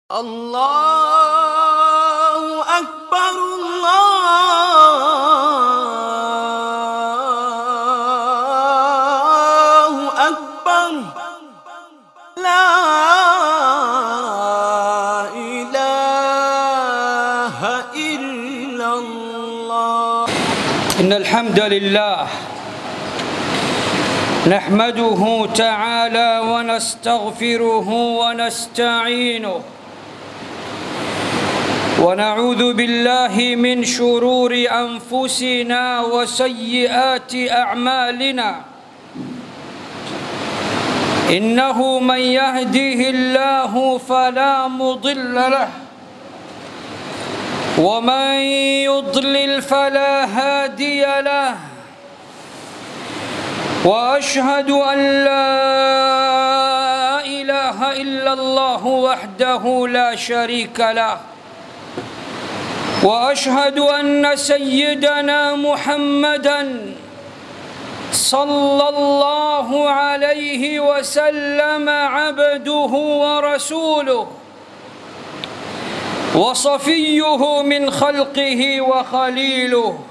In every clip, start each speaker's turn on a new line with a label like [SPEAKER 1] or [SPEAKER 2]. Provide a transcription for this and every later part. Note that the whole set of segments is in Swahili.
[SPEAKER 1] الله أكبر الله أكبر لا إله إلا الله
[SPEAKER 2] إن الحمد لله نحمده تعالى ونستغفره ونستعينه ونعوذ بالله من شرور أنفسنا وسيئات أعمالنا إنه من يهده الله فلا مضل له ومن يضلل فلا هادي له واشهد ان لا اله الا الله وحده لا شريك له واشهد ان سيدنا محمدا صلى الله عليه وسلم عبده ورسوله وصفيه من خلقه وخليله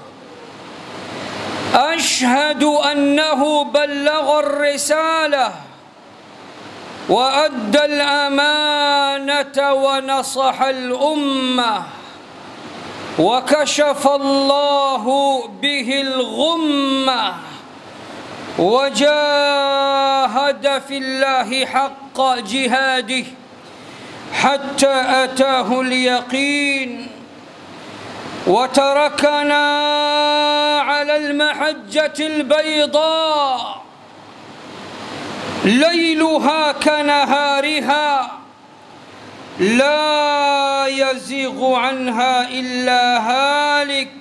[SPEAKER 2] اشهد انه بلغ الرساله وادى الامانه ونصح الامه وكشف الله به الغمه وجاهد في الله حق جهاده حتى اتاه اليقين وتركنا على المحجه البيضاء ليلها كنهارها لا يزيغ عنها الا هالك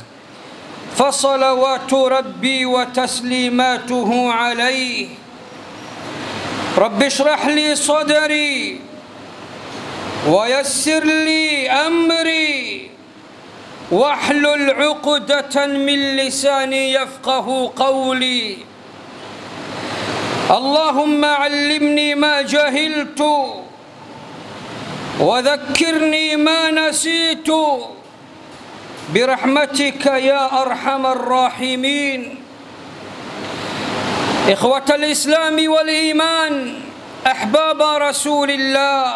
[SPEAKER 2] فصلوات ربي وتسليماته عليه رب اشرح لي صدري ويسر لي امري واحلل عقدة من لساني يفقه قولي اللهم علمني ما جهلت وذكرني ما نسيت برحمتك يا ارحم الراحمين اخوة الاسلام والايمان احباب رسول الله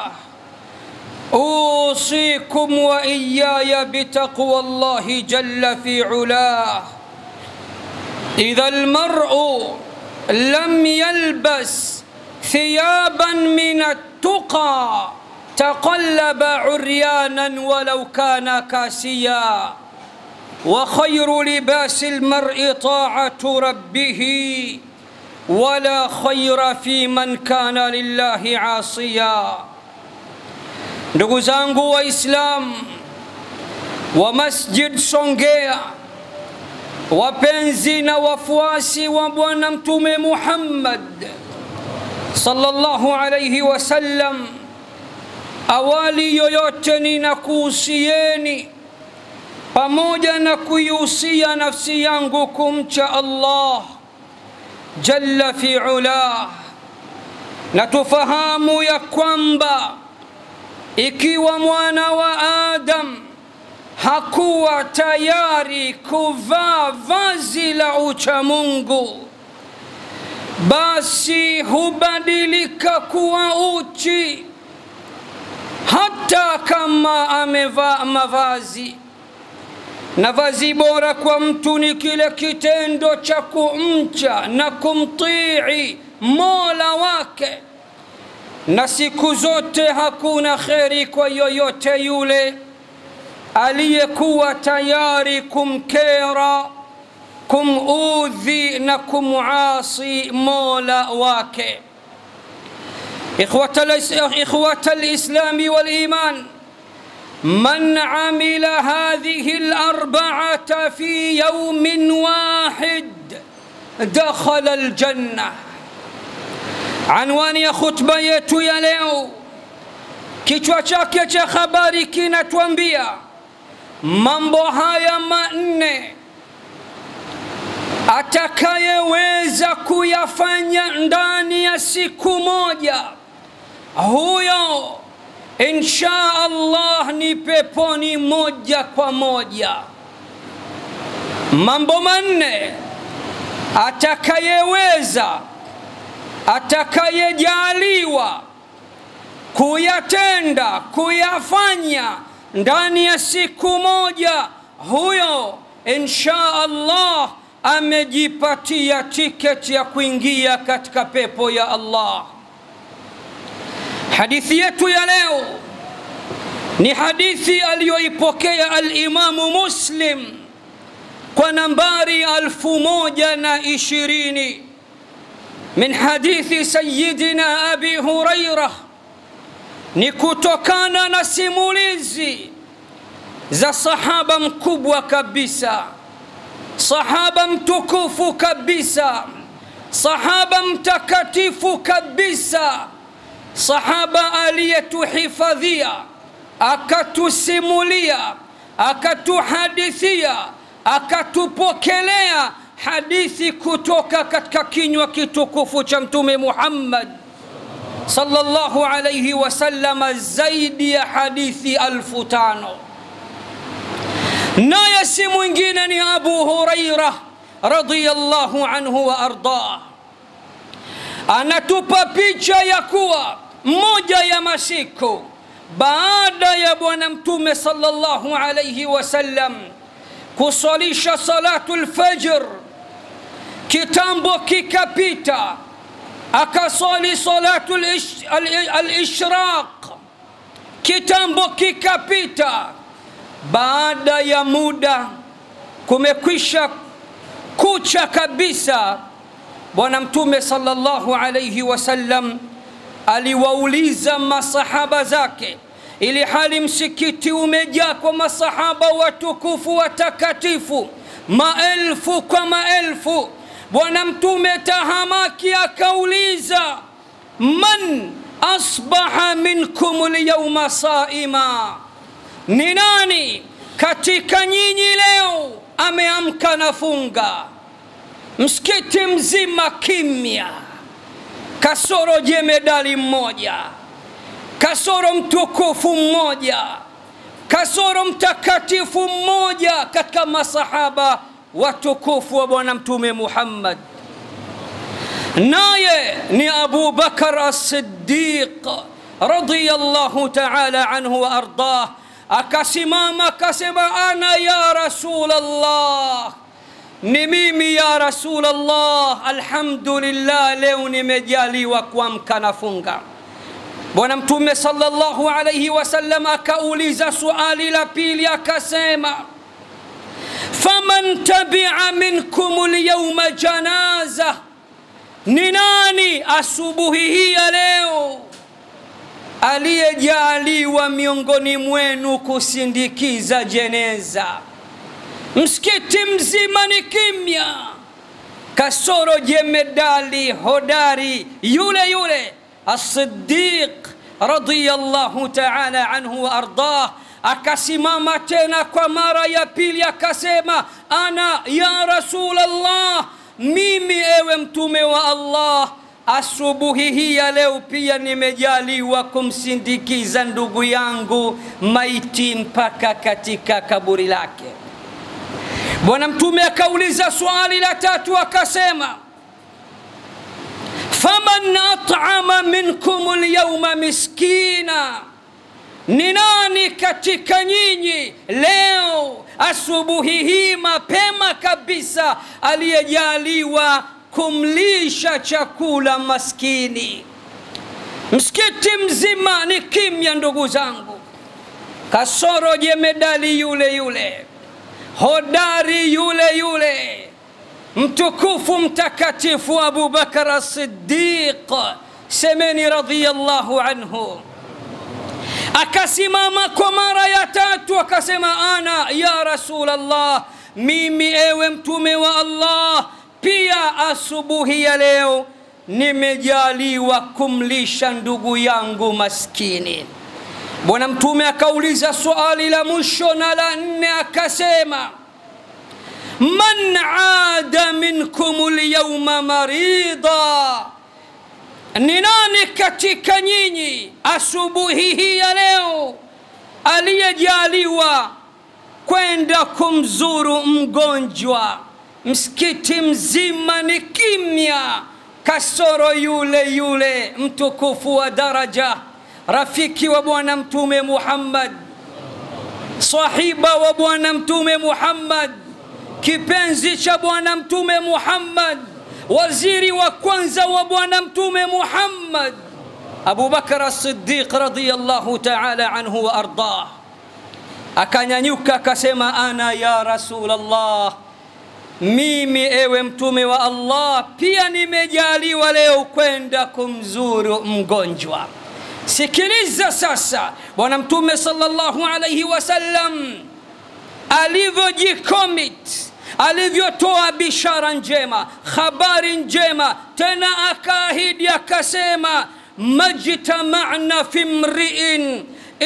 [SPEAKER 2] اوصيكم واياي بتقوى الله جل في علاه اذا المرء لم يلبس ثيابا من التقى تقلب عريانا ولو كان كاسيا وخير لباس المرء طاعه ربه ولا خير في من كان لله عاصيا ndugu zangu waislam wa masjid songea wapenzi na wafuasi wa bwana mtume muhammad sallallahu alaihi wasallam awali yoyote ninakuhusieni pamoja na kuihusia nafsi yangu kumcha allah jalla fi ulah na tufahamu ya kwamba ikiwa mwana wa adam hakuwa tayari kuvaa vazi la uchamungu basi hubadilika kuwa uchi hata kama amevaa mavazi na vazi bora kwa mtu ni kile kitendo cha kumcha na kumtii mola wake na siku zote hakuna kheri kwa yoyote yule aliyekuwa tayari kumkera kumudhi na kumuasi mola wake إخوة الإسلام والإيمان من عمل هذه الأربعة في يوم واحد دخل الجنة anwani ya khutba yetu ya leo kichwa chake cha habari kinatuambia mambo haya manne atakayeweza kuyafanya ndani ya siku moja huyo insha allah ni peponi moja kwa moja mambo manne atakayeweza atakayejaliwa kuyatenda kuyafanya ndani ya siku moja huyo insha allah amejipatia tiketi ya kuingia katika pepo ya allah hadithi yetu ya leo ni hadithi aliyoipokea alimamu muslim kwa nambari alfu moja na ishirini min hadithi sayidina abi huraira ni kutokana na simulizi za sahaba mkubwa kabisa sahaba mtukufu kabisa sahaba mtakatifu kabisa sahaba aliyetuhifadhia akatusimulia akatuhadithia akatupokelea hadithi kutoka katika kinywa kitukufu cha mtume muhammad sallallahu alayhi wasallama zaidi ya hadithi alfu tano naye si mwingine ni abu huraira radiyallahu anhu wa ardah anatupa picha ya kuwa moja ya masiku baada ya bwana mtume sallallahu alayhi wasallam kusalisha salatu lfajr kitambo kikapita akasali salatu alishraq kitambo kikapita baada ya muda kumekwisha kucha kabisa bwana mtume sallallahu alayhi wasallam aliwauliza masahaba zake ili hali msikiti umejaa kwa masahaba watukufu watakatifu maelfu kwa maelfu bwana mtume tahamaki akauliza man asbaha minkum lyauma saima ni nani katika nyinyi leo ameamka na funga msikiti mzima kimya kasoro jemedali mmoja kasoro mtukufu mmoja kasoro mtakatifu mmoja katika masahaba watukufu wa bwana mtume muhammad naye ni abu bakar as-siddiq radiyallahu ta'ala anhu wa ardah akasimama akasema ana ya rasul allah ni mimi ya rasul allah alhamdulillah leo nimejaliwa kuamka nafunga bwana mtume sallallahu alayhi wasallam akauliza suali la pili akasema faman tabia minkum lyauma janaza ni nani asubuhi hii ya leo aliyejaliwa miongoni mwenu kusindikiza jeneza msikiti mzima ni kimya kasoro jemedali hodari yule yule الصديق رضي الله تعالى عنه وارضاه akasimama tena kwa mara ya pili akasema ana ya rasul allah mimi ewe mtume wa allah asubuhi hii ya leo pia nimejaliwa kumsindikiza ndugu yangu maiti mpaka katika kaburi lake bwana mtume akauliza swali la tatu akasema faman at'ama minkum lyauma miskina ni nani katika nyinyi leo asubuhi hii mapema kabisa aliyejaliwa kumlisha chakula maskini msikiti mzima ni kimya ndugu zangu kasoro jemedali yule yule hodari yule yule mtukufu mtakatifu abu bakar as-siddiq semeni radiyallahu anhu akasimama kwa mara ya tatu akasema ana ya rasul allah mimi ewe mtume wa allah pia asubuhi ya leo nimejaliwa kumlisha ndugu yangu maskini bwana mtume akauliza swali la mwisho na la nne akasema man ada minkum lyauma marida ni nani katika nyinyi asubuhi hii ya leo aliyejaliwa kwenda kumzuru mgonjwa msikiti mzima ni kimya kasoro yule yule mtukufu wa daraja rafiki wa bwana mtume muhammad sahiba wa bwana mtume muhammad kipenzi cha bwana mtume muhammad waziri wa kwanza wa bwana mtume muhammad abu bakar as-siddiq radiyallahu ta'ala anhu wa ardah akanyanyuka akasema ana ya rasulallah mimi ewe mtume wa allah pia nimejaliwa leo kwenda kumzuru mgonjwa sikiliza sasa bwana mtume sallallahu alaihi wasallam alivyojikomit alivyotoa bishara njema habari njema tena akaahidi akasema majtamana fi mriin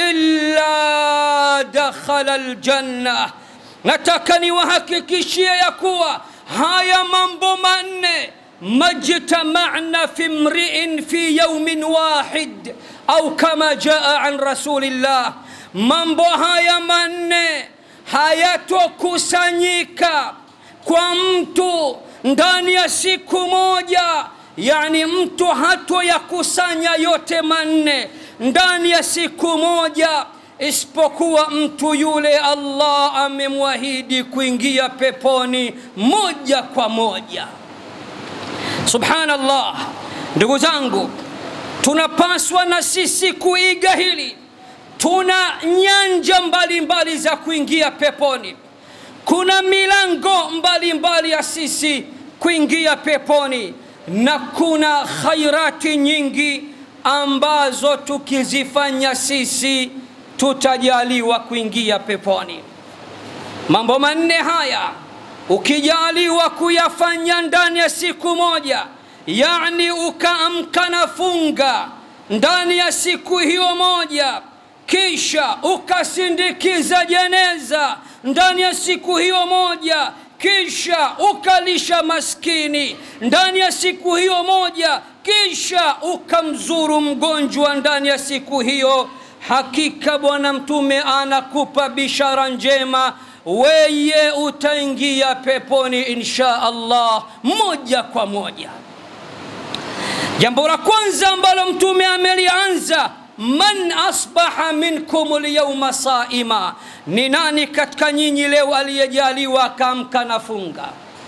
[SPEAKER 2] illa dakhala aljanna nataka niwahakikishie ya kuwa haya mambo manne majtamana fi mriin fi yaumin wahid au kama jaa an rasulillah mambo haya manne hayatokusanyika kwa mtu ndani ya siku moja yani mtu hato ya kusanya yote manne ndani ya siku moja isipokuwa mtu yule allah amemwahidi kuingia peponi moja kwa moja subhanallah ndugu zangu tunapaswa na sisi kuiga hili tuna nyanja mbalimbali mbali za kuingia peponi kuna milango mbalimbali mbali ya sisi kuingia peponi na kuna khairati nyingi ambazo tukizifanya sisi tutajaliwa kuingia peponi mambo manne haya ukijaliwa kuyafanya ndani ya siku moja yani ukaamka na funga ndani ya siku hiyo moja kisha ukasindikiza jeneza ndani ya siku hiyo moja kisha ukalisha maskini ndani ya siku hiyo moja kisha ukamzuru mgonjwa ndani ya siku hiyo hakika bwana mtume anakupa bishara njema weye utaingia peponi insha allah moja kwa moja jambo la kwanza ambalo mtume amelianza man asbaha minkum lyauma saima ni nani katika nyinyi leo aliyejaliwa akaamka na funga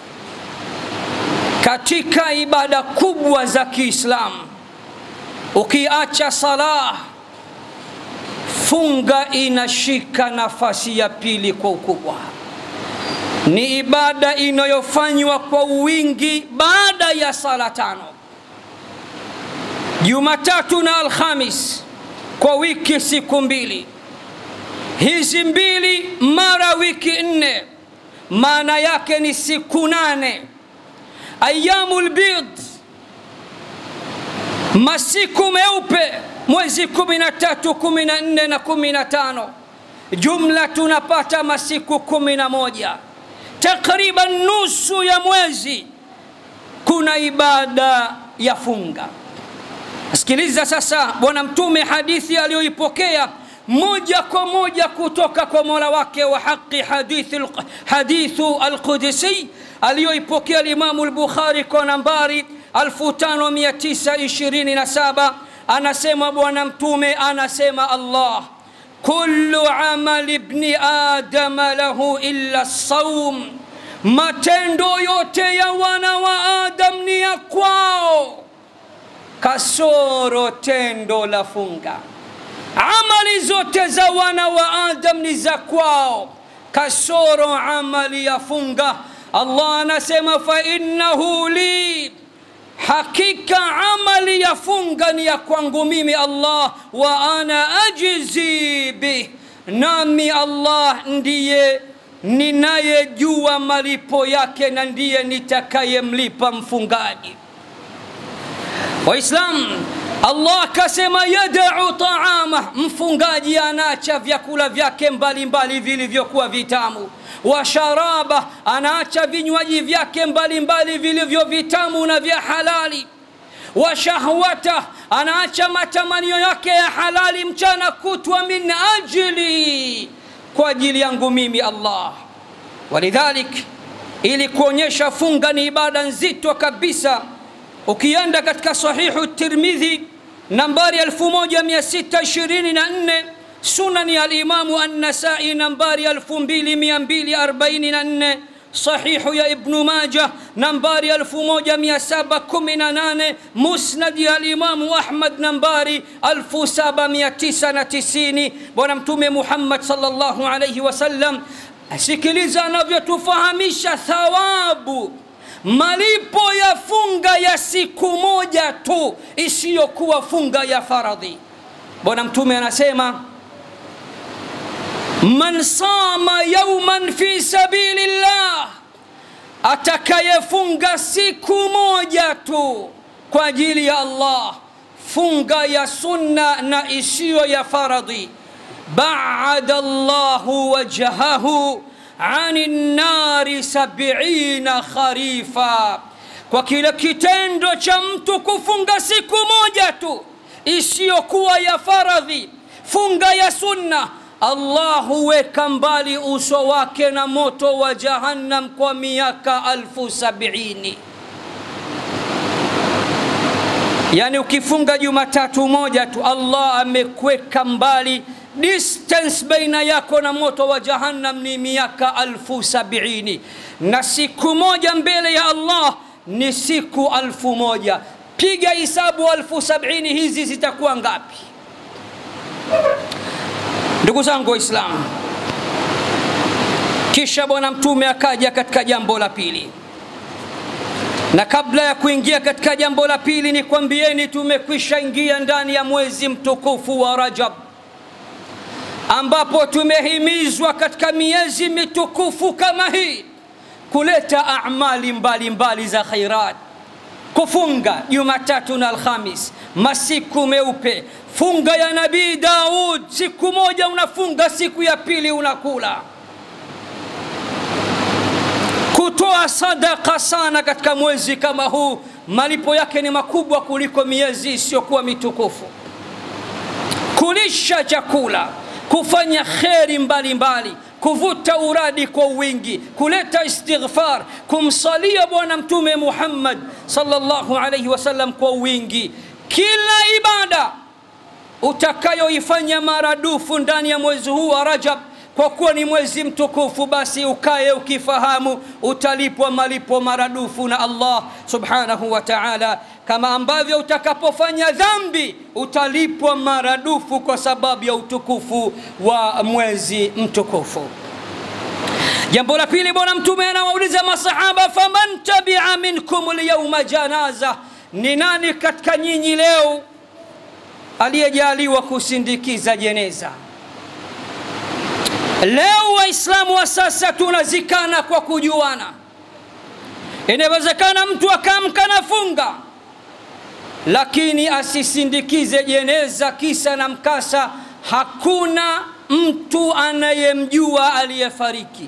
[SPEAKER 2] katika ibada kubwa za kiislamu ukiacha salah funga inashika nafasi ya pili kwa ukubwa ni ibada inayofanywa kwa wingi baada ya sala tano jumatatu na alhamis kwa wiki siku mbili hizi mbili mara wiki nne maana yake ni siku nane ayamu lbid masiku meupe mwezi kumi na tatu kumi na nne na kumi na tano jumla tunapata masiku kumi na moja takriban nusu ya mwezi kuna ibada ya funga sikiliza sasa bwana mtume hadithi aliyoipokea moja kwa moja kutoka kwa mola wake wa haqi hadithu, hadithu alqudsi aliyoipokea limamu lbukhari kwa nambari 5927 anasema bwana mtume anasema allah kullu amali bni adama lahu illa saum matendo yote ya wana wa adam ni ya kwao kasoro tendo la funga amali zote za wana wa adam ni za kwao kasoro amali ya funga allah anasema fainnahu li hakika amali ya funga ni ya kwangu mimi allah wa ana ajizi bih nami allah ndiye ninayejua malipo yake na ndiye nitakayemlipa mfungaji waislamu allah akasema yadau taama mfungaji anaacha vyakula vyake mbalimbali vilivyokuwa vitamu wa sharaba anaacha vinywaji vyake mbalimbali vilivyo vitamu na vya halali wa shahwatah anaacha matamanio yake ya halali mchana kutwa min ajli kwa ajili yangu mimi allah walidhalik ili kuonyesha funga ni ibada nzito kabisa ukienda katika sahihu tirmidhi nambari 1624 sunani alimamu annasai nambari 2244 sahihu ya ibnu maja nambari 1718 musnadi ya alimamu ahmad nambari 7990 bwana mtume muhammad salllahu alaihi wasallam sikiliza anavyotufahamisha thawabu malipo ya funga ya siku moja tu isiyokuwa funga ya faradhi bwana mtume anasema man sama yauman fi sabilillah atakayefunga siku moja tu kwa ajili ya allah funga ya sunna na isiyo ya faradhi baada llahu wajhahu ani nnari sabiina kharifa kwa kile kitendo cha mtu kufunga siku moja tu isiyokuwa ya faradhi funga ya sunna allah huweka mbali uso wake na moto wa jahannam kwa miaka alfu sabiini yaani ukifunga jumatatu moja tu allah amekweka mbali distance baina yako na moto wa jahannam ni miaka alfu sabiini na siku moja mbele ya allah ni siku alfu moja piga hisabu alfu sabiini hizi zitakuwa ngapi ndugu zangu waislamu kisha bwana mtume akaja katika jambo la pili na kabla ya kuingia katika jambo la pili ni kwambieni tumekwisha ingia ndani ya mwezi mtukufu wa rajab ambapo tumehimizwa katika miezi mitukufu kama hii kuleta amali mbalimbali mbali za khairat kufunga jumatatu na alhamis masiku meupe funga ya nabii daud siku moja unafunga siku ya pili unakula kutoa sadaka sana katika mwezi kama huu malipo yake ni makubwa kuliko miezi isiyokuwa mitukufu kulisha chakula kufanya kheri mbalimbali kuvuta uradi kwa wingi kuleta istighfar kumsalia bwana mtume muhammad salllahu alaihi wasallam kwa wingi kila ibada utakayoifanya maradufu ndani ya mwezi huu wa rajab kwa kuwa ni mwezi mtukufu basi ukaye ukifahamu utalipwa malipo maradufu na allah subhanahu wa taala kama ambavyo utakapofanya dhambi utalipwa maradufu kwa sababu ya utukufu wa mwezi mtukufu jambo la pili bwana mtume anawauliza masahaba faman tabia minkum lyauma janaza ni nani katika nyinyi leo aliyejaliwa kusindikiza jeneza leo waislamu wa sasa tunazikana kwa kujuana inawezekana mtu akaamka na funga lakini asisindikize jeneza kisa na mkasa hakuna mtu anayemjua aliyefariki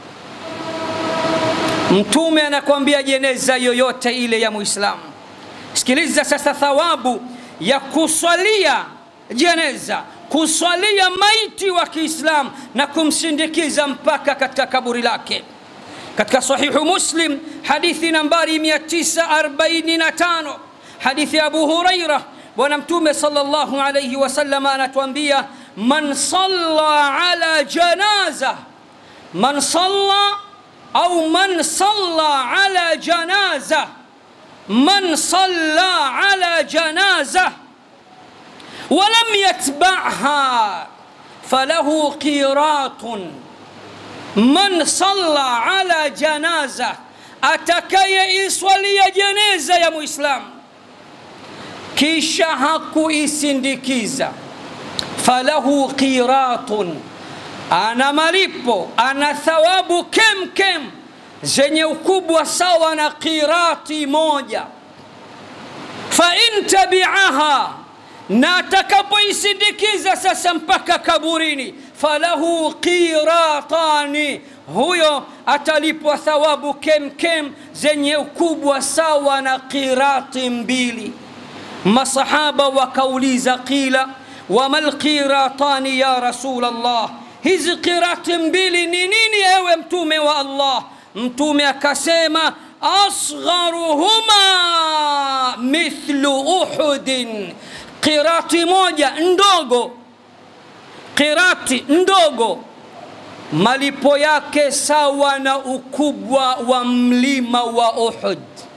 [SPEAKER 2] mtume anakwambia jeneza yoyote ile ya muislamu sikiliza sasa thawabu ya kuswalia jeneza kuswalia maiti wa kiislam na kumsindikiza mpaka katika kaburi lake katika sahihu muslim hadithi nambari 945 hadithi ya abu huraira bwana mtume salllahu alaihi wasallam anatuambia man salla ala janaza man salla au man salla ala janaza man salla ala janaza ولم يتبعها فله قيراط من صلى على جنازة أتكي إسولي جنازة يا مسلم kisha hakuisindikiza falahu qiratun ana malipo ana thawabu kem kem zenye ukubwa sawa na qirati moja fain tabiaha na atakapoisindikiza sasa mpaka kaburini falahu qiratani huyo atalipwa thawabu kem kem zenye ukubwa sawa na qirati mbili masahaba wakauliza qila wama lqiratani ya rasul allah hizi qirati mbili ni nini ewe mtume wa allah mtume akasema asgharuhuma mithlu uhudin qirati moja ndogo qirati ndogo malipo yake sawa na ukubwa wa mlima wa uhud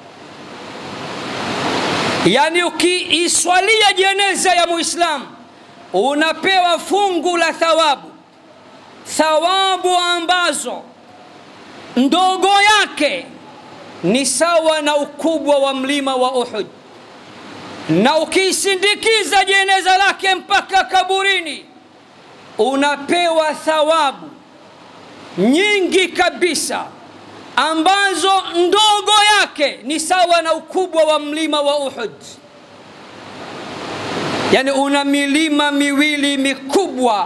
[SPEAKER 2] yaani ukiiswalia jeneza ya muislamu unapewa fungu la thawabu thawabu ambazo ndogo yake ni sawa na ukubwa wa mlima wa uhud na ukiisindikiza jeneza lake mpaka kaburini unapewa thawabu nyingi kabisa ambazo ndogo yake ni sawa na ukubwa wa mlima wa uhud yani una milima miwili mikubwa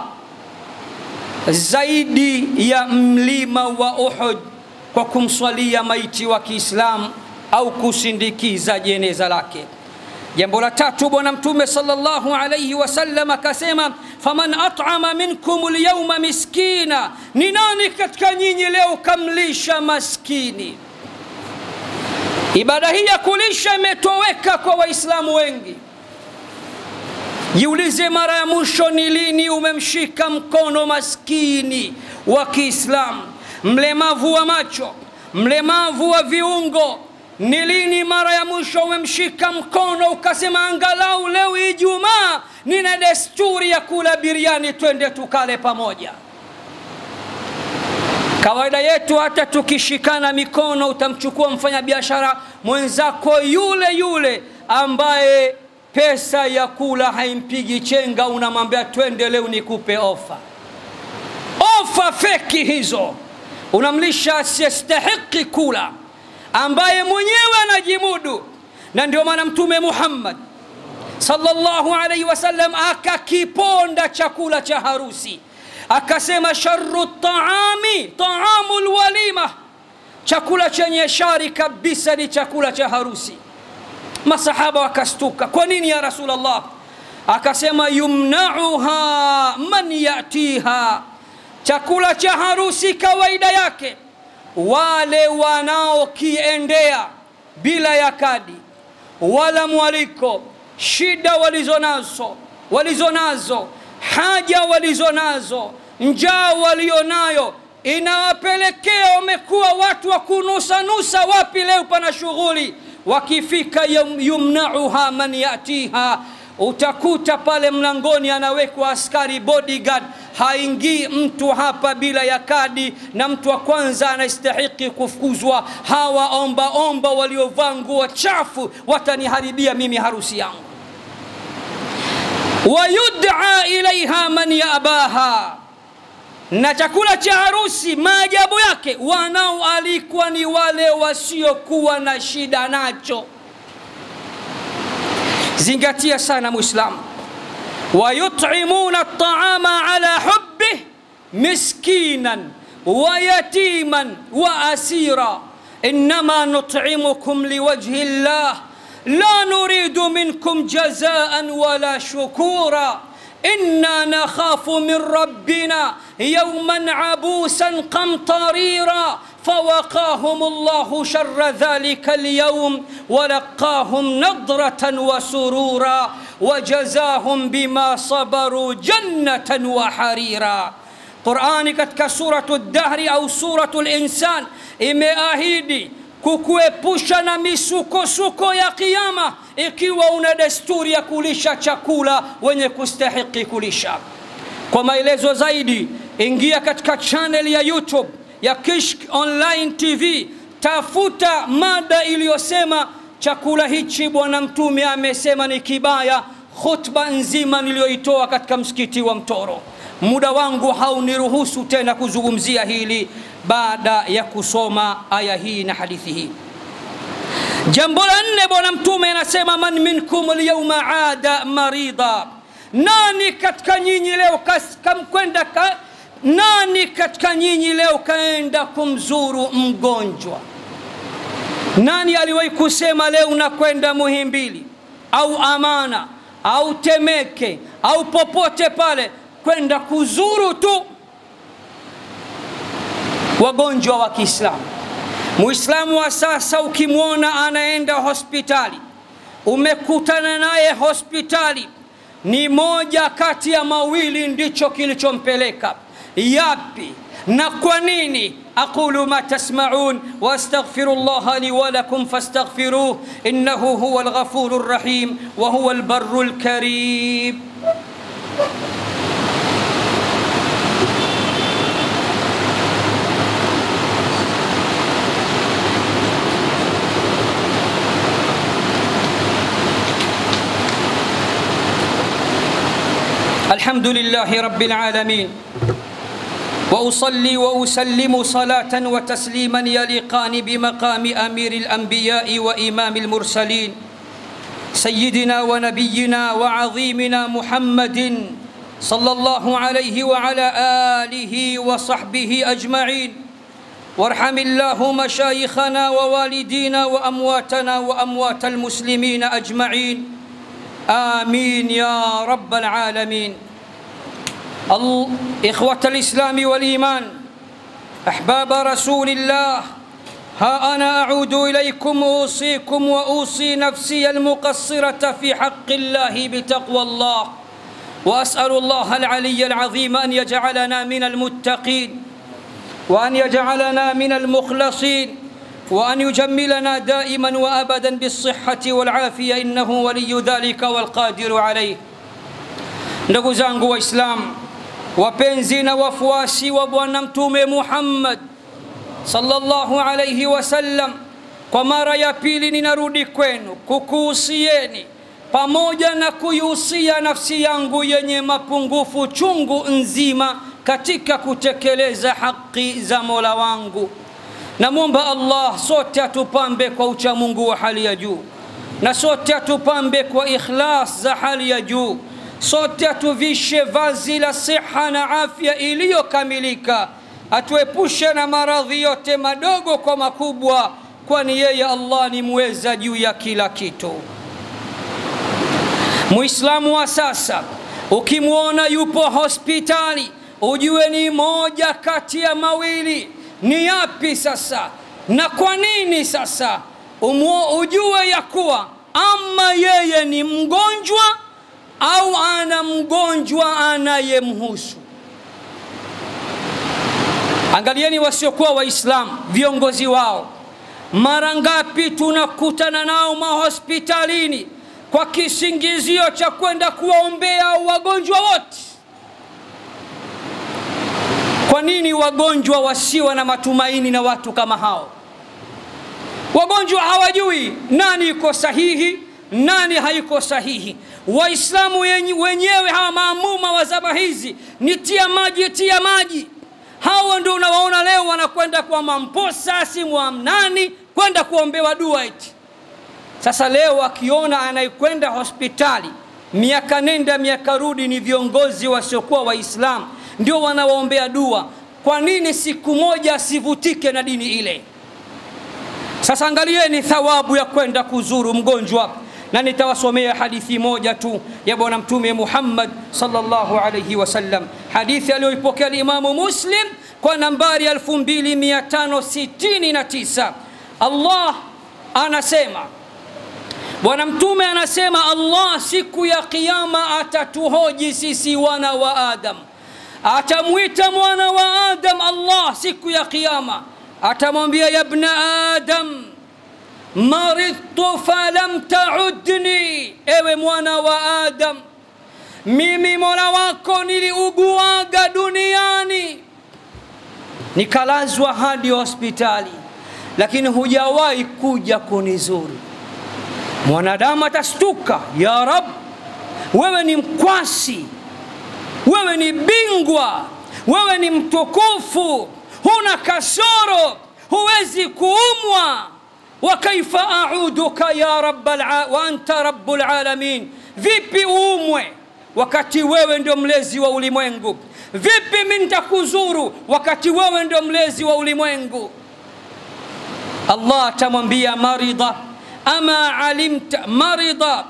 [SPEAKER 2] zaidi ya mlima wa uhud kwa kumswalia maiti wa kiislamu au kusindikiza jeneza lake jambo la tatu bwana mtume salllahu alaihi wasallam akasema faman at'ama minkum lyauma miskina ni nani katika nyinyi leo kamlisha maskini ibada hii ya kulisha imetoweka kwa waislamu wengi jiulize mara ya mwisho ni lini umemshika mkono maskini wa kiislamu mlemavu wa macho mlemavu wa viungo ni lini mara ya mwisho umemshika mkono ukasema angalau leo ijumaa nina desturi ya kula biriani twende tukale pamoja kawaida yetu hata tukishikana mikono utamchukua mfanyabiashara mwenzako yule yule ambaye pesa ya kula haimpigi chenga unamwambia twende leo nikupe ofa ofa feki hizo unamlisha asiyestahiki kula ambaye mwenyewe anajimudu na ndio maana mtume muhammad sallallahu alaihi wasallam akakiponda chakula cha harusi akasema sharu taami taamu lwalima chakula chenye shari kabisa ni chakula cha harusi masahaba wakastuka kwa nini ya rasulllah akasema yumnauha man yatiha chakula cha harusi kawaida yake wale wanaokiendea bila ya kadi wala mwaliko shida walizonazo walizonazo haja walizonazo njaa walionayo inawapelekea wamekuwa watu wa kunusanusa wapi leo pana shughuli wakifika yum, yumnauha man yatiha utakuta pale mlangoni anawekwa askari bodyguard haingii mtu hapa bila ya kadi na mtu wa kwanza anastahiki kufukuzwa hawa omba omba waliovaa nguo chafu wataniharibia mimi harusi yangu wayudaa ilaiha man yabaha na chakula cha harusi maajabu yake wanaoalikwa ni wale wasiokuwa na shida nacho zingatia sana mwislamu wayutimuna ltaama ala hubih miskinan ويتيما واسيرا انما نطعمكم لوجه الله لا نريد منكم جزاء ولا شكورا انا نخاف من ربنا يوما عبوسا قمطريرا فوقاهم الله شر ذلك اليوم ولقاهم نضره وسرورا وجزاهم بما صبروا جنه وحريرا qurani katika suratu dahri au suratu linsan imeahidi kukuepusha na misukosuko ya kiama ikiwa una desturi ya kulisha chakula wenye kustahiki kulisha kwa maelezo zaidi ingia katika chanel ya youtube ya kishk online tv tafuta mada iliyosema chakula hichi bwana mtume amesema ni kibaya khutba nzima niliyoitoa katika msikiti wa mtoro muda wangu hauniruhusu tena kuzungumzia hili baada ya kusoma aya hii na hadithi hii jambo la nne bwana mtume anasema man minkum lyauma ada marida nani katika nyinyi leo kamkwenda ka, nani katika nyinyi leo kaenda kumzuru mgonjwa nani aliwahi kusema leo nakwenda muhimbili au Amana au Temeke au popote pale kwenda kuzuru tu wagonjwa wa Kiislamu. Muislamu wa sasa ukimwona anaenda hospitali, umekutana naye hospitali, ni moja kati ya mawili ndicho kilichompeleka. Yapi na kwa nini? أقول ما تسمعون وأستغفر الله لي ولكم فاستغفروه إنه هو الغفور الرحيم وهو البر الكريم الحمد لله رب العالمين واصلي واسلم صلاه وتسليما يليقان بمقام امير الانبياء وامام المرسلين سيدنا ونبينا وعظيمنا محمد صلى الله عليه وعلى اله وصحبه اجمعين وارحم الله مشايخنا ووالدينا وامواتنا واموات المسلمين اجمعين امين يا رب العالمين إخوة الإسلام والإيمان أحباب رسول الله ها أنا أعود إليكم أوصيكم وأوصي نفسي المقصرة في حق الله بتقوى الله وأسأل الله العلي العظيم أن يجعلنا من المتقين وأن يجعلنا من المخلصين وأن يجملنا دائما وأبدا بالصحة والعافية إنه ولي ذلك والقادر عليه ndugu zangu waislamu wapenzi na wafuasi wa bwana mtume muhammad sallallahu alaihi wasallam kwa mara ya pili ninarudi kwenu kukuhusieni pamoja na kuihusia nafsi yangu yenye mapungufu chungu nzima katika kutekeleza haki za mola wangu namwomba allah sote atupambe kwa uchamungu wa hali ya juu na sote atupambe kwa ikhlas za hali ya juu sote atuvishe vazi la siha na afya iliyokamilika atuepushe na maradhi yote madogo kwa makubwa kwani yeye allah ni mweza juu ya kila kitu muislamu wa sasa ukimwona yupo hospitali ujue ni moja kati ya mawili ni yapi sasa na kwa nini sasa Umuo, ujue ya kuwa ama yeye ni mgonjwa au ana mgonjwa anayemhusu angalieni wasiokuwa waislamu viongozi wao mara ngapi tunakutana nao mahospitalini kwa kisingizio cha kwenda kuwaombea wagonjwa wote kwa nini wagonjwa wasiwa na matumaini na watu kama hao wagonjwa hawajui nani iko sahihi nani haiko sahihi waislamu wenyewe hawa maamuma wa zama hizi ni tia maji tia maji hawa ndio unawaona leo wanakwenda kwa mamposa simwamnani kwenda kuombewa dua eti sasa leo akiona anayekwenda hospitali miaka nenda miaka rudi ni viongozi wasiokuwa waislamu ndio wanawaombea dua kwa nini siku moja asivutike na dini ile sasa angalieni thawabu ya kwenda kuzuru mgonjwa na nitawasomea hadithi moja tu ya bwana mtume muhammad salllahu alaihi wasallam hadithi aliyoipokea limamu muslim kwa nambari 2569 allah anasema bwana mtume anasema allah siku ya qiama atatuhoji sisi wana wa adam atamwita mwana wa adam allah siku ya qiama atamwambia yabna adam maridtu falam taudni ewe mwana wa adam mimi mola wako niliuguaga duniani nikalazwa hadi hospitali lakini hujawahi kuja kunizuru mwanadamu atastuka ya rab wewe ni mkwasi wewe ni bingwa wewe ni mtukufu huna kasoro huwezi kuumwa wakaifa auduka ya wa anta rabu lalamin vipi uumwe wakati wewe ndio mlezi wa ulimwengu vipi mi nitakuzuru wakati wewe ndio mlezi wa ulimwengu allah atamwambia marida ama alimta marida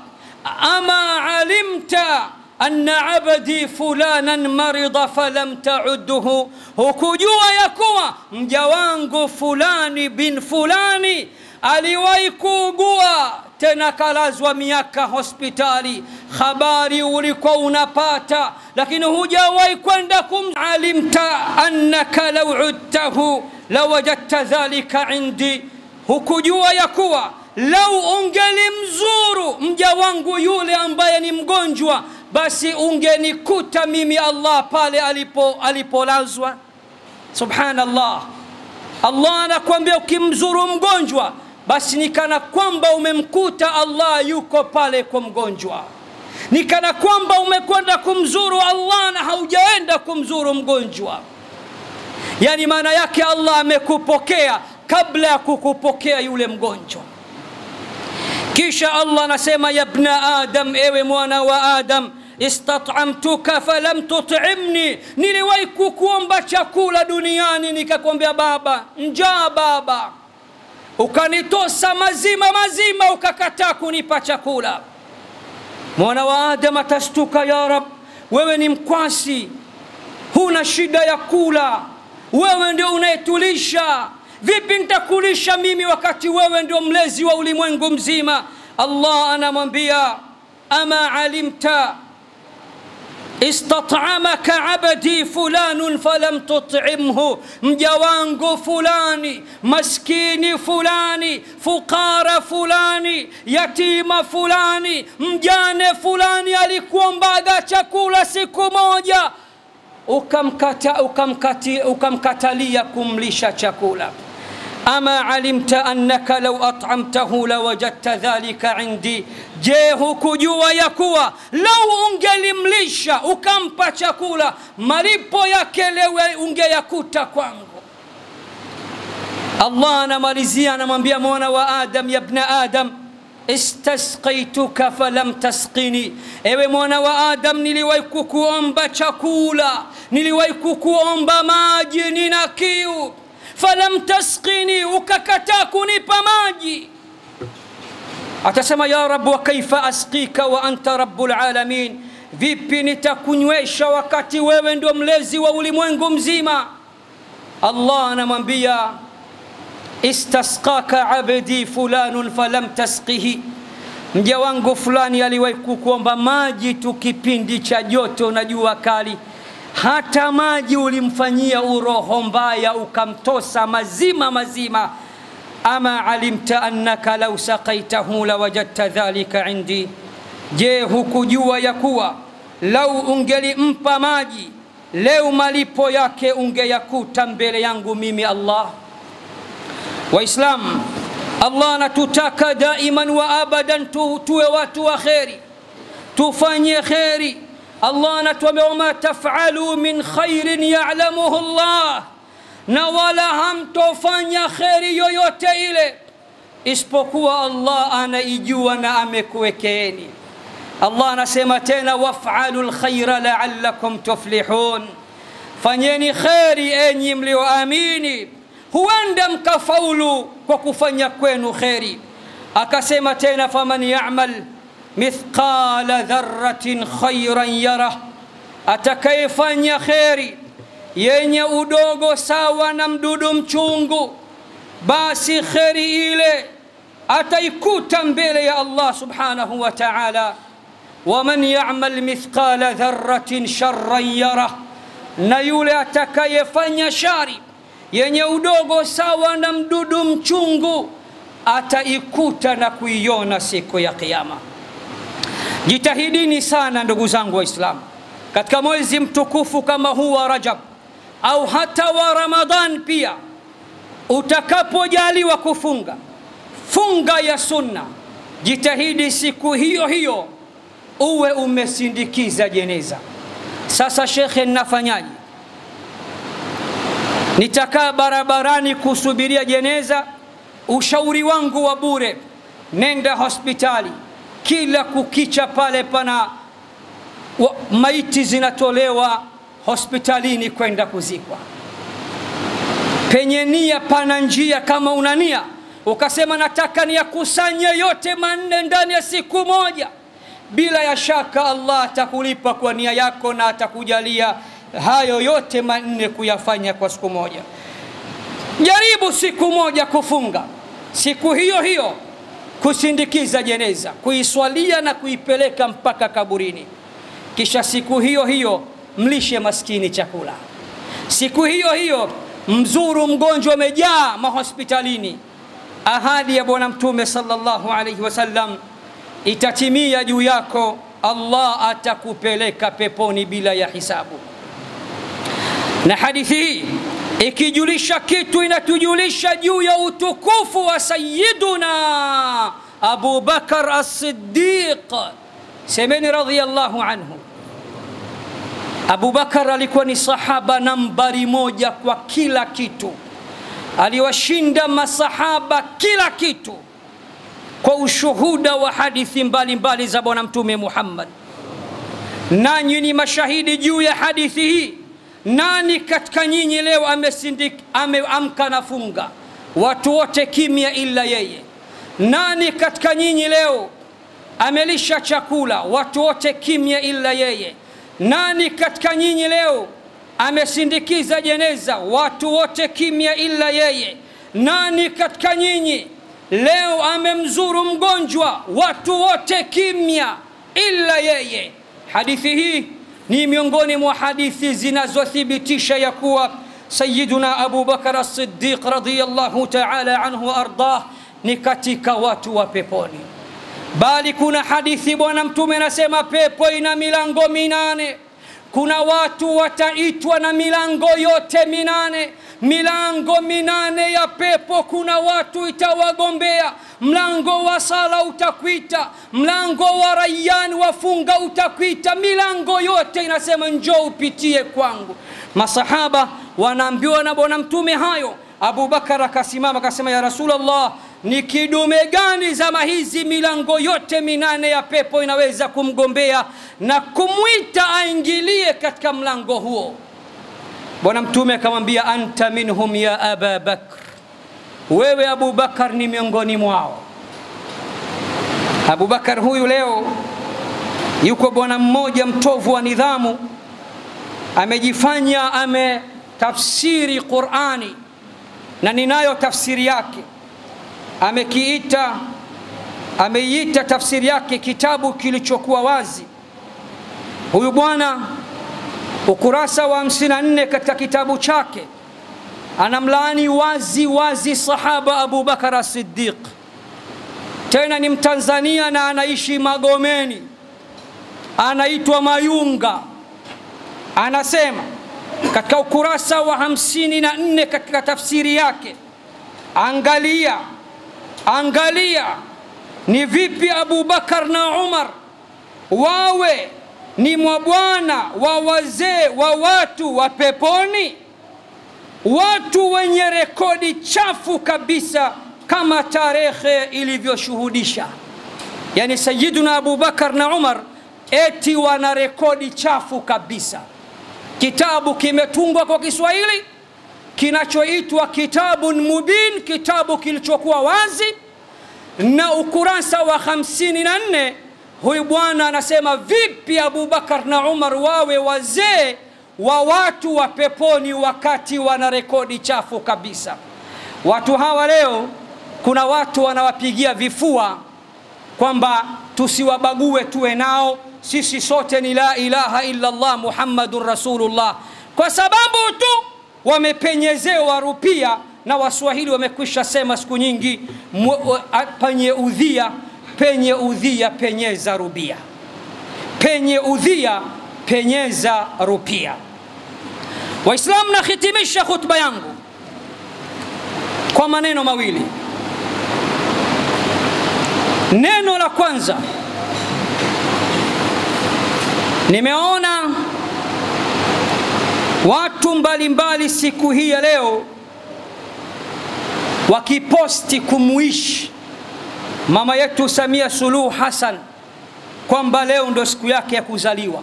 [SPEAKER 2] ama alimta anna abdi fulanan marida falam tauduhu, hukujua ya kuwa mja wangu fulani bin fulani aliwahi kuugua tena kalazwa miaka hospitali. Habari ulikuwa unapata, lakini hujawahi kwenda kum. Alimta annaka law udtahu lawajadta dhalika indi, hukujua ya kuwa lau ungelimzuru mja wangu yule ambaye ni mgonjwa, basi ungenikuta mimi Allah pale alipo alipolazwa. Subhanallah, Allah anakuambia ukimzuru mgonjwa basi ni kana kwamba umemkuta Allah yuko pale kwa mgonjwa, ni kana kwamba umekwenda kumzuru Allah na haujaenda kumzuru mgonjwa. Yani maana yake Allah amekupokea kabla ya kukupokea yule mgonjwa. Kisha Allah anasema, ya bna Adam, ewe mwana wa Adam, istat'amtuka falam tut'imni, niliwahi kukuomba chakula duniani nikakwambia baba, njaa baba ukanitosa mazima mazima, ukakataa kunipa chakula. Mwana wa Adam atastuka, ya Rab, wewe ni mkwasi, huna shida ya kula, wewe ndio unayetulisha. Vipi nitakulisha mimi wakati wewe ndio mlezi wa ulimwengu mzima? Allah anamwambia ama alimta istat'amaka abdi fulanun falam tut'imhu, mja wangu fulani, maskini fulani, fukara fulani, yatima fulani, mjane fulani alikuombaga chakula siku moja, ukamkata, ukamkati, ukamkatalia kumlisha chakula. ama alimta annaka law at'amtahu lawajadta dhalika indi, je, hukujua ya kuwa lau ungelimlisha ukampa chakula malipo yake lewe ungeyakuta kwangu. Allah anamalizia anamwambia mwana wa Adam, ya bna Adam istasqaituka falam tasqini, ewe mwana wa Adam, niliwahi kukuomba chakula, niliwahi kukuomba maji, nina kiu falam tasqini, ukakataa kunipa maji. Atasema ya Rab, wa kaifa asqika wa anta rabbul alamin, vipi nitakunywesha wakati wewe ndio mlezi wa ulimwengu mzima? Allah anamwambia istasqaka abdi fulanun falam tasqihi, mja wangu fulani aliwahi kukuomba maji tu kipindi cha joto na jua kali hata maji ulimfanyia uroho mbaya ukamtosa mazima mazima. ama alimta annaka lau saqaitahu lawajadta dhalika indi, je, hukujua ya kuwa lau ungelimpa maji leo malipo yake ungeyakuta mbele yangu mimi Allah. Waislamu, Allah anatutaka daiman wa abadan tu, tuwe watu wa kheri, tufanye kheri Allah anatuambia wama tafalu min khairin ya'lamuhu Allah, na wala hamtofanya kheri yoyote ile isipokuwa Allah anaijua na amekuwekeeni. Allah anasema tena, waf'alu lkhaira la'allakum tuflihun, fanyeni kheri enyi mlioamini, huenda mkafaulu kwa kufanya kwenu kheri. Akasema tena, faman ya'mal mithqala dharratin khairan yarah, atakayefanya kheri yenye udogo sawa na mdudu mchungu, basi kheri ile ataikuta mbele ya Allah subhanahu wa ta'ala. Waman ya'mal mithqala dharratin sharran yarah, na yule atakayefanya shari yenye udogo sawa na mdudu mchungu ataikuta na kuiona siku ya Kiyama. Jitahidini sana ndugu zangu Waislamu, katika mwezi mtukufu kama huu wa Rajab au hata wa Ramadhan pia, utakapojaliwa kufunga funga ya sunna, jitahidi siku hiyo hiyo uwe umesindikiza jeneza. Sasa shekhe, ninafanyaje? Nitakaa barabarani kusubiria jeneza? Ushauri wangu wa bure, nenda hospitali kila kukicha pale pana wa, maiti zinatolewa hospitalini kwenda kuzikwa. Penye nia pana njia. Kama una nia ukasema nataka niyakusanye yote manne ndani ya siku moja, bila ya shaka Allah atakulipa kwa nia yako na atakujalia hayo yote manne kuyafanya kwa siku moja. Jaribu siku moja kufunga, siku hiyo hiyo kusindikiza jeneza, kuiswalia na kuipeleka mpaka kaburini, kisha siku hiyo hiyo mlishe maskini chakula, siku hiyo hiyo mzuru mgonjwa amejaa mahospitalini. Ahadi ya Bwana Mtume sallallahu alaihi wasallam itatimia juu yako, Allah atakupeleka peponi bila ya hisabu. Na hadithi hii ikijulisha kitu, inatujulisha juu ya utukufu wa Sayyiduna Abu Bakar as-Siddiq. Semeni radhiyallahu anhu. Abu Bakar alikuwa ni sahaba nambari moja kwa kila kitu, aliwashinda masahaba kila kitu kwa ushuhuda wa hadithi mbalimbali za Bwana Mtume Muhammad. Nanyi ni mashahidi juu ya hadithi hii. Nani katika nyinyi leo amesindik ameamka na funga? Watu wote kimya ila yeye. Nani katika nyinyi leo amelisha chakula? Watu wote kimya ila yeye. Nani katika nyinyi leo amesindikiza jeneza? Watu wote kimya ila yeye. Nani katika nyinyi leo amemzuru mgonjwa? Watu wote kimya ila yeye. Hadithi hii ni miongoni mwa hadithi zinazothibitisha ya kuwa Sayyiduna Abu Bakar as-Siddiq radhiyallahu ta'ala anhu wa ardah ni katika watu wa peponi. Bali kuna hadithi Bwana Mtume anasema pepo ina milango minane. Kuna watu wataitwa na milango yote minane, milango minane ya pepo. Kuna watu itawagombea. Mlango wa sala utakwita, mlango wa rayyan wafunga utakwita, milango yote inasema njoo upitie kwangu. Masahaba wanaambiwa na Bwana Mtume hayo. Abu Bakar akasimama akasema, ya Rasulullah, ni kidume gani zama hizi milango yote minane ya pepo inaweza kumgombea na kumwita aingilie katika mlango huo? Bwana Mtume akamwambia, anta minhum ya Aba Bakr, wewe Abu Bakar ni miongoni mwao. Abu Bakar huyu leo yuko bwana mmoja mtovu wa nidhamu, amejifanya ametafsiri Qurani na ninayo tafsiri yake amekiita ameiita tafsiri yake kitabu kilichokuwa wazi. Huyu bwana ukurasa wa 54 katika kitabu chake anamlaani wazi wazi sahaba Abu Bakar as-Siddiq, tena ni Mtanzania na anaishi Magomeni, anaitwa Mayunga. Anasema katika ukurasa wa 54 katika tafsiri yake, angalia Angalia ni vipi Abu Bakar na Umar wawe ni mabwana wa wazee wa watu wa peponi, watu wenye rekodi chafu kabisa kama tarehe ilivyoshuhudisha. Yani Sayyiduna Abu Bakar na Umar eti wana rekodi chafu kabisa. Kitabu kimetungwa kwa Kiswahili kinachoitwa Kitabun Mubin, kitabu kilichokuwa wazi, na ukurasa wa 54 huyu bwana anasema vipi Abu Bakar na Umar wawe wazee wa watu wa peponi wakati wana rekodi chafu kabisa. Watu hawa leo, kuna watu wanawapigia vifua kwamba tusiwabague, tuwe nao, sisi sote ni la ilaha illa Allah Muhammadun Rasulullah, kwa sababu tu wamepenyezewa rupia na Waswahili wamekwisha sema siku nyingi, penye udhia penye udhia penyeza rupia, penye udhia penyeza rupia. Waislamu, nahitimisha khutba yangu kwa maneno mawili. Neno la kwanza, nimeona watu mbalimbali mbali siku hii ya leo wakiposti kumwishi mama yetu Samia Suluhu Hassan kwamba leo ndo siku yake ya kuzaliwa.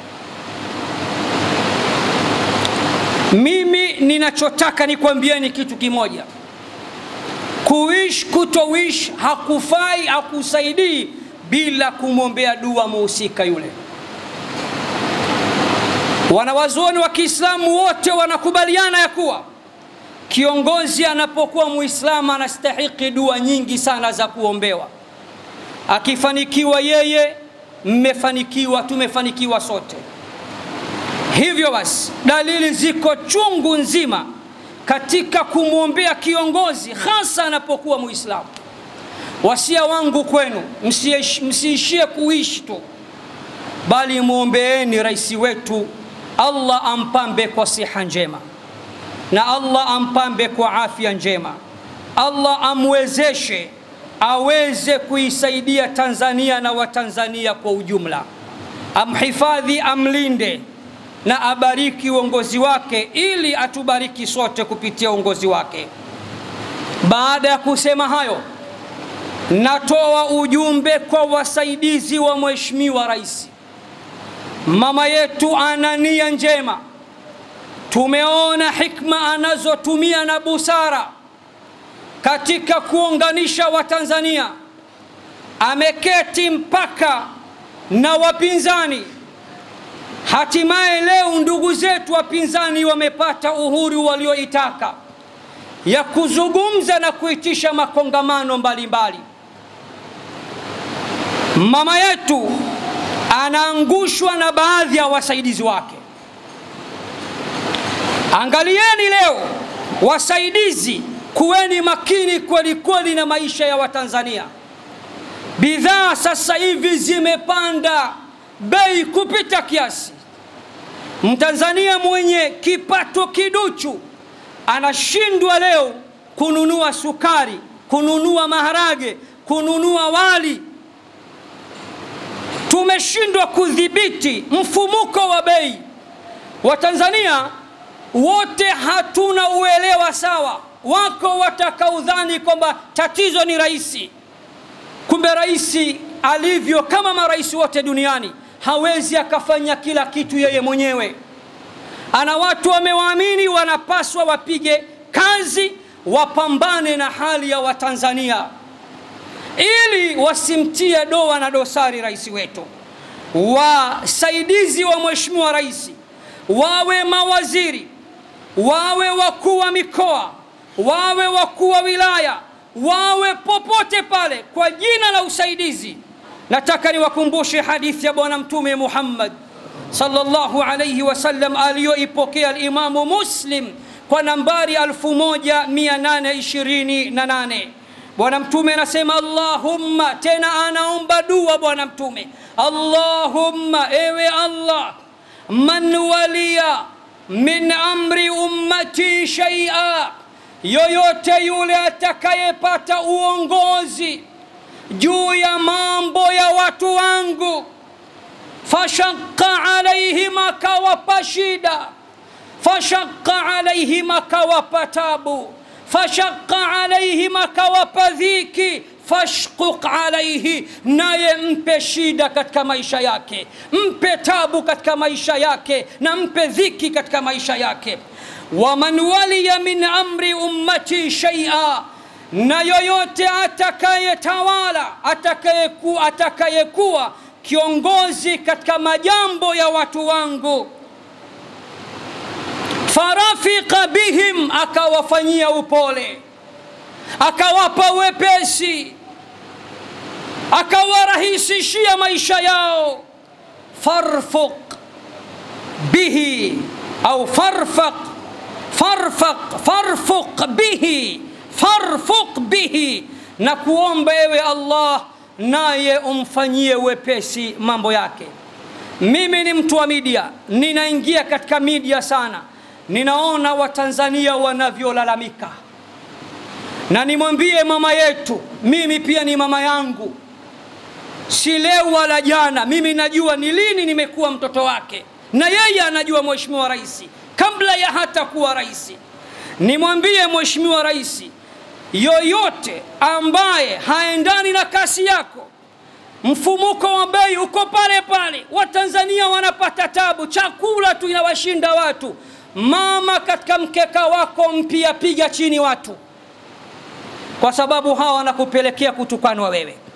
[SPEAKER 2] Mimi ninachotaka nikwambieni kitu kimoja, kuishi kutoishi hakufai, hakusaidii bila kumwombea dua muhusika yule. Wanawazuoni wa Kiislamu wote wanakubaliana ya kuwa kiongozi anapokuwa Muislamu anastahiki dua nyingi sana za kuombewa. Akifanikiwa yeye, mmefanikiwa, tumefanikiwa sote. Hivyo basi, dalili ziko chungu nzima katika kumwombea kiongozi, hasa anapokuwa Muislamu. Wasia wangu kwenu, msiishie kuishi tu, bali mwombeeni rais wetu, Allah ampambe kwa siha njema na Allah ampambe kwa afya njema, Allah amwezeshe aweze kuisaidia Tanzania na Watanzania kwa ujumla, amhifadhi, amlinde na abariki uongozi wake, ili atubariki sote kupitia uongozi wake. Baada ya kusema hayo, natoa ujumbe kwa wasaidizi wa Mheshimiwa Rais. Mama yetu ana nia njema tumeona hikma anazotumia na busara katika kuunganisha Watanzania. Ameketi mpaka na wapinzani. Hatimaye leo ndugu zetu wapinzani wamepata uhuru walioitaka ya kuzungumza na kuitisha makongamano mbalimbali. Mama yetu anaangushwa na baadhi ya wasaidizi wake. Angalieni leo wasaidizi, kuweni makini kweli kweli na maisha ya Watanzania. Bidhaa sasa hivi zimepanda bei kupita kiasi. Mtanzania mwenye kipato kiduchu anashindwa leo kununua sukari, kununua maharage, kununua wali. Tumeshindwa kudhibiti mfumuko wa bei. Watanzania wote hatuna uelewa sawa. Wako watakaudhani kwamba tatizo ni rais, kumbe rais alivyo kama marais wote duniani hawezi akafanya kila kitu yeye mwenyewe. Ana watu wamewaamini, wanapaswa wapige kazi, wapambane na hali ya Watanzania ili wasimtie doa na dosari rais wetu. Wasaidizi wa mheshimiwa rais wawe mawaziri wawe wakuu wa mikoa, wawe wakuu wa wilaya, wawe popote pale, kwa jina la usaidizi. Nataka niwakumbushe hadithi ya Bwana Mtume Muhammad sallallahu alayhi wasallam aliyoipokea Alimamu Muslim kwa nambari 1828. Bwana Mtume anasema Allahumma, tena anaomba dua Bwana Mtume, Allahumma, ewe Allah, man waliya min amri ummati shaia, yoyote yule atakayepata uongozi juu ya mambo ya watu wangu, fashaqqa alaihim, akawapa shida, fashaqqa alaihim, akawapa tabu, fashaqqa alaihim, akawapa dhiki fashquq alaihi, naye mpe shida katika maisha yake, mpe tabu katika maisha yake, na mpe dhiki katika maisha yake. Waman waliya min amri ummati shaia, na yoyote atakayetawala atakayeku, atakayekuwa kiongozi katika majambo ya watu wangu, farafika bihim, akawafanyia upole akawapa wepesi, akawarahisishia maisha yao. farfuq bihi au farfaq farfaq farfuq bihi farfuq bihi, na kuomba ewe Allah, naye umfanyie wepesi mambo yake. Mimi ni mtu wa media, ninaingia katika media sana, ninaona Watanzania wanavyolalamika na nimwambie mama yetu, mimi pia ni mama yangu, si leo wala jana. Mimi najua ni lini nimekuwa mtoto wake, na yeye anajua Mheshimiwa Rais kabla ya hata kuwa rais. Nimwambie Mheshimiwa Rais, yoyote ambaye haendani na kasi yako, mfumuko wa bei uko pale pale, Watanzania wanapata tabu, chakula tu inawashinda watu. Mama, katika mkeka wako mpya, piga chini watu kwa sababu hawa wanakupelekea kutukanwa wewe.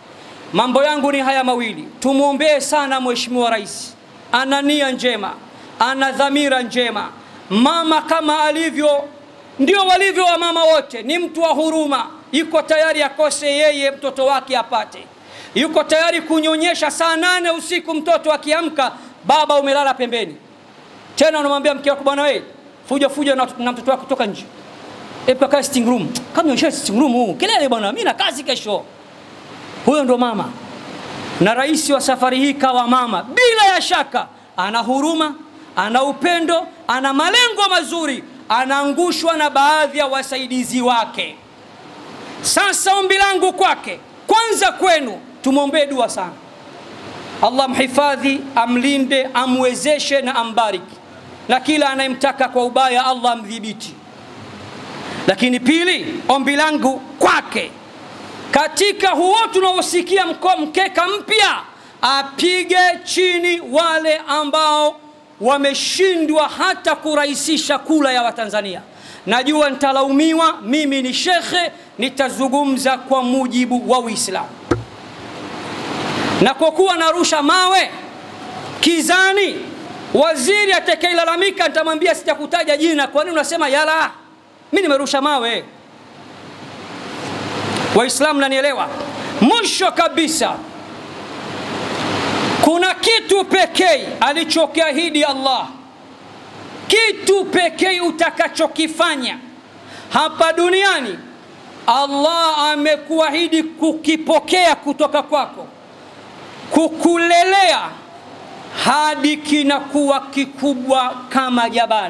[SPEAKER 2] mambo yangu ni haya mawili tumwombee sana mheshimiwa rais ana nia njema ana dhamira njema mama kama alivyo ndio walivyo wa mama wote ni mtu wa huruma yuko tayari akose yeye mtoto wake apate yuko tayari kunyonyesha saa nane usiku mtoto akiamka baba umelala pembeni tena unamwambia mke wako bwana wewe fuja fuja na, na mtoto wako kutoka nje epa kaa sitting room kama nyonyesha sitting room huu kelele bwana mimi na kazi kesho huyo ndo mama na rais wa safari hii kawa mama bila ya shaka ana huruma ana upendo ana malengo mazuri anaangushwa na baadhi ya wasaidizi wake sasa ombi langu kwake kwanza kwenu tumwombee dua sana allah mhifadhi amlinde amwezeshe na ambariki na kila anayemtaka kwa ubaya allah amdhibiti lakini pili ombi langu kwake katika huo tunaosikia mkeka mpya apige chini wale ambao wameshindwa hata kurahisisha kula ya watanzania najua nitalaumiwa mimi ni shekhe nitazungumza kwa mujibu wa uislamu na kwa kuwa narusha mawe kizani waziri atakayelalamika nitamwambia sitakutaja jina kwa nini unasema yala mi nimerusha mawe waislamu nanielewa mwisho kabisa kuna kitu pekee alichokiahidi allah kitu pekee utakachokifanya hapa duniani allah amekuahidi kukipokea kutoka kwako kukulelea hadi kinakuwa kikubwa kama jabali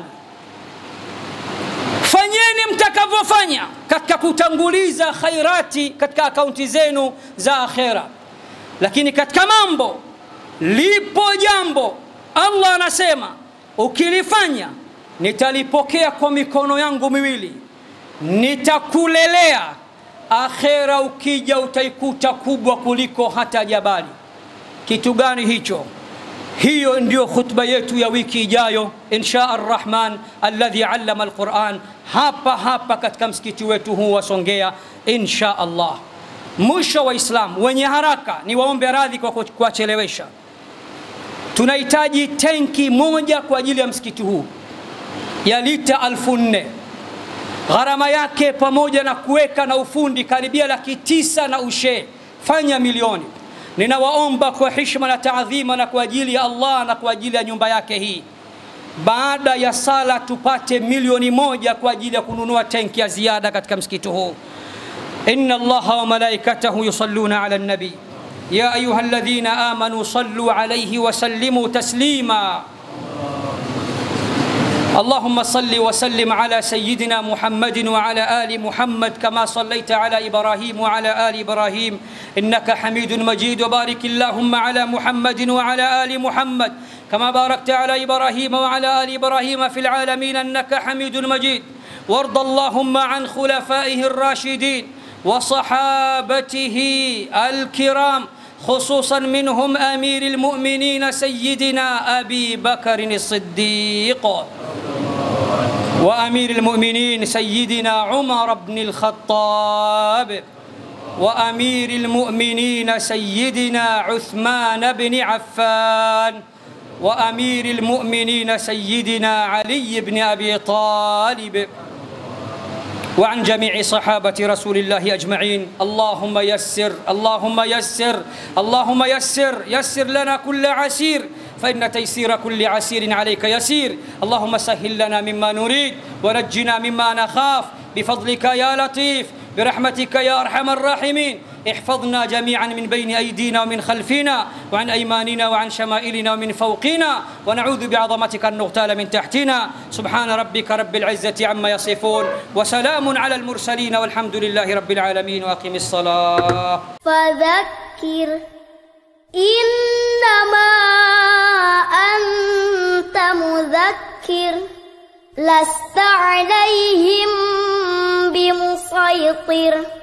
[SPEAKER 2] fanyeni mtakavyofanya katika kutanguliza khairati katika akaunti zenu za akhera lakini katika mambo lipo jambo allah anasema ukilifanya nitalipokea kwa mikono yangu miwili nitakulelea akhera ukija utaikuta kubwa kuliko hata jabali kitu gani hicho hiyo ndio khutba yetu ya wiki ijayo insha arrahman alladhi allama alquran hapa hapa katika msikiti wetu huu wa songea insha allah mwisho wa islam wenye haraka ni waombe radhi kwa kuwachelewesha tunahitaji tenki moja kwa ajili ya msikiti huu ya lita alfu nne gharama yake pamoja na kuweka na ufundi karibia laki tisa na ushee fanya milioni ninawaomba kwa hishma na taadhima na kwa ajili ya allah na kwa ajili ya nyumba yake hii baada ya sala tupate milioni moja kwa ajili ya kununua tenki ya ziada katika msikiti huu إن الله وملائكته يصلون على النبي يا أيها الذين آمنوا صلوا عليه وسلموا تسليما اللهم صل وسلم على سيدنا محمد وعلى ال محمد كما صليت على ابراهيم وعلى ال ابراهيم انك حميد مجيد وبارك اللهم على محمد وعلى ال محمد كما باركت على ابراهيم وعلى ال ابراهيم في العالمين انك حميد مجيد وارض اللهم عن خلفائه الراشدين وصحابته الكرام خصوصا منهم امير المؤمنين سيدنا ابي بكر الصديق وامير المؤمنين سيدنا عمر بن الخطاب وامير المؤمنين سيدنا عثمان بن عفان وامير المؤمنين سيدنا علي بن ابي طالب وعن جميع صحابة رسول الله أجمعين اللهم يسر اللهم يسر اللهم يسر يسر لنا كل عسير فإن تيسير كل عسير عليك يسير اللهم سهل لنا مما نريد ونجنا مما نخاف بفضلك يا لطيف برحمتك يا أرحم الراحمين احفظنا جميعا من بين أيدينا ومن خلفنا وعن أيماننا وعن شمائلنا ومن فوقنا ونعوذ بعظمتك أن نغتال من تحتنا سبحان ربك رب العزة عما يصفون وسلام على المرسلين والحمد لله رب العالمين وأقم الصلاة
[SPEAKER 3] فذكر إنما أنت مذكر لست عليهم بمسيطر